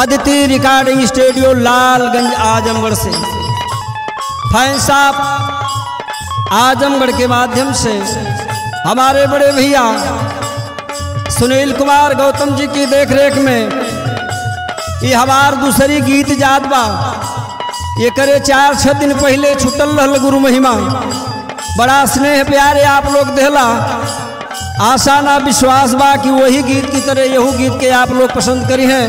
Aditi recording studio Lalganj Azamgarh से fan साहब आजमगढ़ के माध्यम से हमारे बड़े भैया सुनील कुमार गौतम जी की देखरेख में ये हमार दूसरी गीत जात बा ये करे चार छः दिन पहले छुटल रहल गुरु महिमा बड़ा स्नेह प्यारे आप लोग देला आशा ना विश्वास बा कि वही गीत की तरह यहू गीत के आप लोग पसंद करी हैं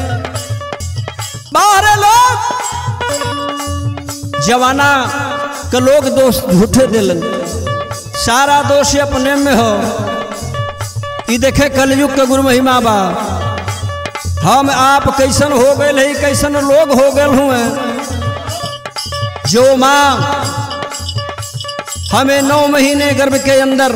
बाहर लोग जवाना के लोग दोष झूठे दिलन सारा दोष अपने में हो ई देखे कलयुग के गुरु महिमा बा हम आप कैसन हो गए है कैसन लोग हो गए हुए जो माँ हमें नौ महीने गर्भ के अंदर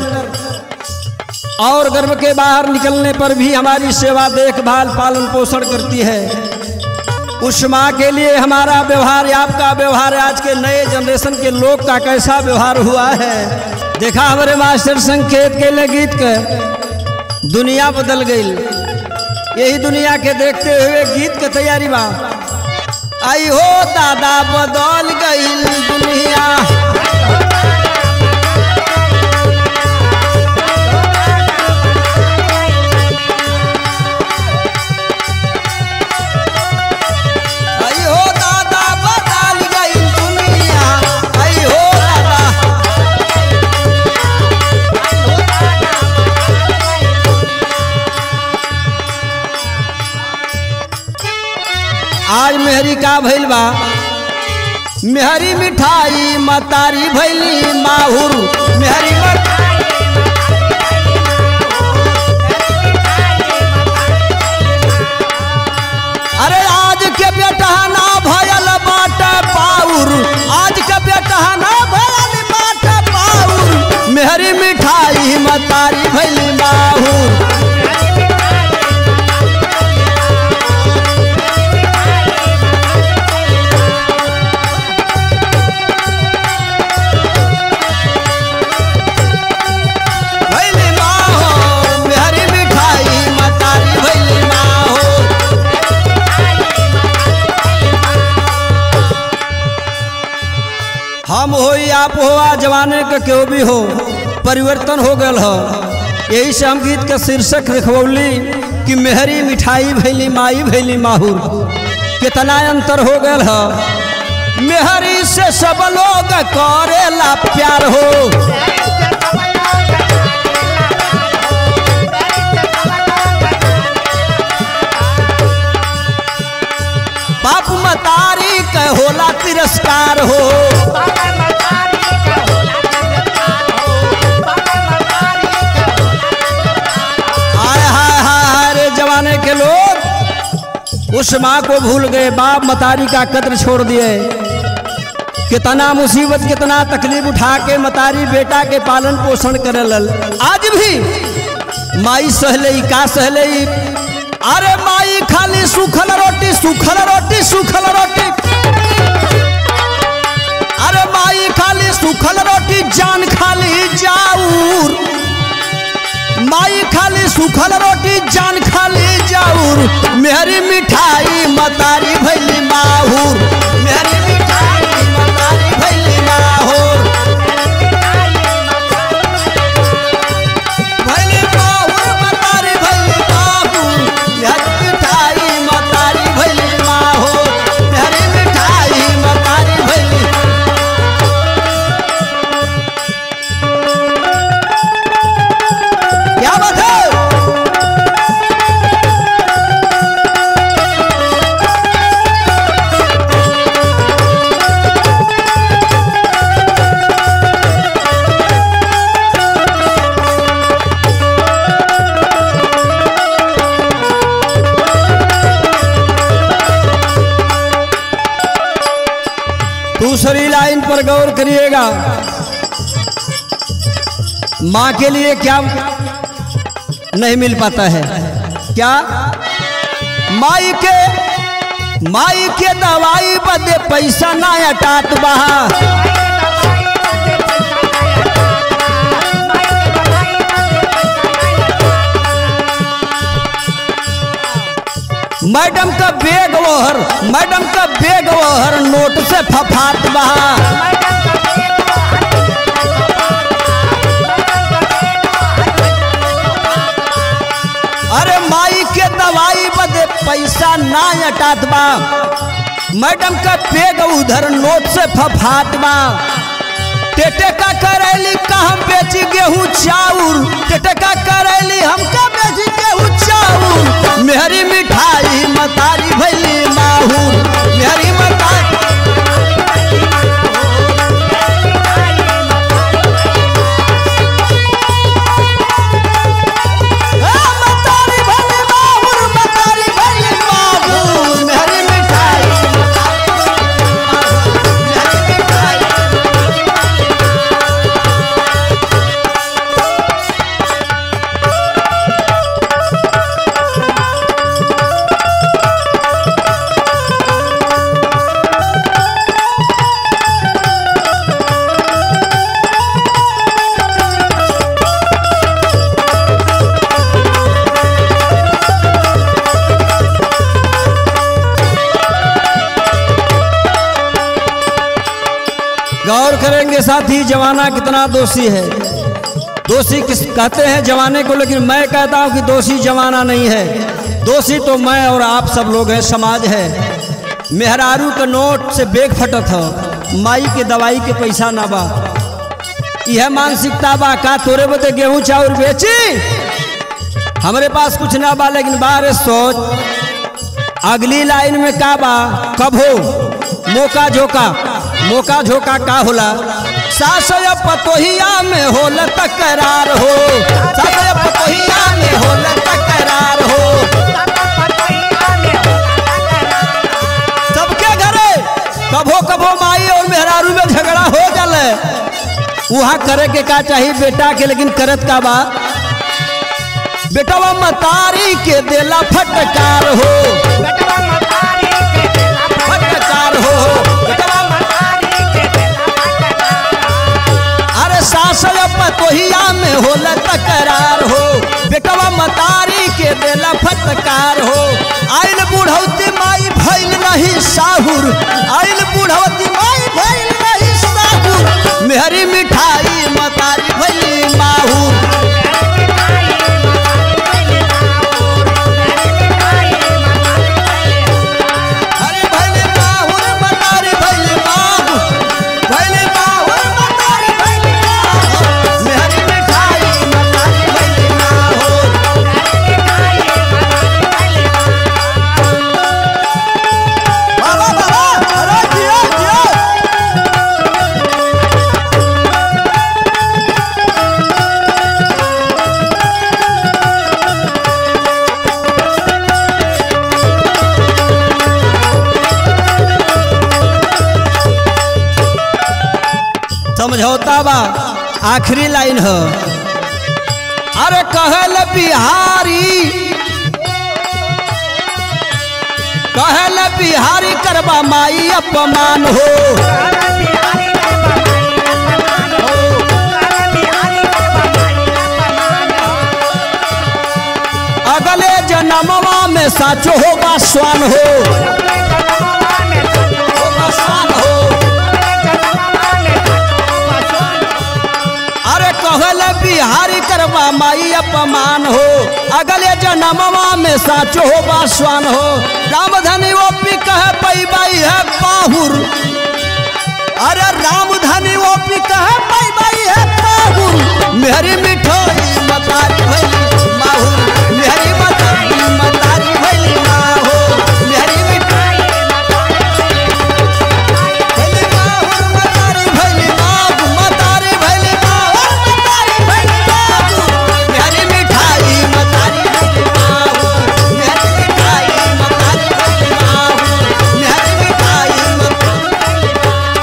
और गर्भ के बाहर निकलने पर भी हमारी सेवा देखभाल पालन पोषण करती है उस माँ के लिए हमारा व्यवहार आपका व्यवहार आज के नए जनरेशन के लोग का कैसा व्यवहार हुआ है देखा हमारे मास्टर संकेत के लिए गीत के दुनिया बदल गई यही दुनिया के देखते हुए गीत के तैयारी बा आई हो दादा बदल गई दुनिया आई हो दादा बदल गई दुनिया आई हो दादा आज मेहरी का भइल बा मेहरी मिठाई मतारी भैली माहुर मेहरी मत अरे आज के बेटा ना भयल बाट पाउर आज के बेटा ना भयल बाट पाउर मेहरी मिठाई मतारी भैली माहुर भैली माहो मेहरी मिठाई मतारी भैली माहो हम हो आप हो आ जवाने के क्यों भी हो परिवर्तन हो गल हो यही से हम गीत के शीर्षक रखवली कि मेहरी मिठाई भैली माई भैली माहुर कितना अंतर हो गल हो मेहरी से सब लोग करेला प्यार हो बाप मतारी के होला तिरस्कार हो हाय हाय हाय हाय रे जमाने के लोग उस माँ को भूल गए बाप मतारी का कद्र छोड़ दिए कितना मुसीबत कितना तकलीफ उठा के मतारी बेटा के पालन पोषण करे लल आज भी माई सहले का सहले अरे माई खाली सूखल रोटी सूखल रोटी सूखल रोटी अरे माई खाली सूखल रोटी जान खाली जाऊर माई खाली सूखल रोटी जान खाली जाऊर मेहरी मिठाई मतारी भैली माहूर मेहरी मिठाई मतारी भैली माहूर भैली माहूर मतारी भैली माहूर मेहरी मिठाई मतारी भैली माहूर मेहरी मिठाई मतारी भैली क्या बात है दूसरी लाइन पर गौर करिएगा माँ के लिए क्या नहीं मिल पाता है क्या माई के माई के दवाई बदे पैसा ना अटात बहा मैडम का बेग ओहर मैडम का बेग ओहर नोट से फफात बहा अरे माई के दवाई बदे पैसा ना अटात बा मैडम का बेग उधर नोट से फफात बा टेटे का करैली का हम बेची गेहूं चाउर टेटे का करैली हम का बेची गेहूं चाउर मेहरी मिठाई मतारी भैली माहूर मेहरी मतारी ए, मतारी भैली माहूर, मतारी भैली माहूर, मेहरी मिठाई मेहरी मिठाई गौर करेंगे साथी जमाना कितना दोषी है दोषी किस कहते हैं जमाने को लेकिन मैं कहता हूं कि दोषी जमाना नहीं है दोषी तो मैं और आप सब लोग हैं समाज है मेहरारू के नोट से बेग फटत ह माई के दवाई के पैसा ना बा यह मानसिकता बा का तोरे बदे गेहूं चाउर बेची हमारे पास कुछ ना बा लेकिन बारे सोच अगली लाइन में का बा कब हो मौका झोंका मौका झोंका का होला सास या पतोहिया में होल तकरार हो सास या पतोहिया में होल तकरार हो सबके घरे कभो कभो माई और मेहरारू में झगड़ा हो जाले वहाँ करे के का चाहिए बेटा के लेकिन करत का बा बेटवा मतारी के देला फटकार हो फटकार हो बेटवा अरे सास या पतोहिया में होला तकरार हो बेटवा मतारी के देला फटकार हो आइल बुढ़ौती माई भइल नहीं साहुर आइल बुढ़ौती माई भइल नहीं साहुर मेहरी मिठाई मतारी भइल माहुर अरे भइल माहुर मतारी भइल माहुर भइल माहुर मतारी भइल माहुर मेहरी मिठाई मतारी भइल माहुर बाबा बाबा अरे जियो जियो समझौता बा आखिरी लाइन है अरे कहल बिहारी कहल बिहारी करबा माई अपमान हो अगले जन्मवा में साचो होगा स्वान हो होगा स्वान हो अरे कहल बिहारी करबा माई अपमान हो अगले जन्मवा में साचो हो बासवान हो रामधनी वो पी कह पैबाई है बाहुर अरे रामधनी वो पी कह पैबाई है बाहुर मेहरी मिठाई मतारी भैली माहुर मेहरी मतारी मतारी भैली माहुर मेहरी मिठाई भैली माहुर मतारी भैली माहुर मतारी भैली माहुर मतारी भैली माहुर मेहरी मिठाई मतारी भैली माहुर मेहरी मिठाई मतारी भैली माहुर मेहरी मिठाई मतारी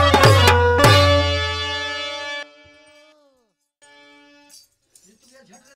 झट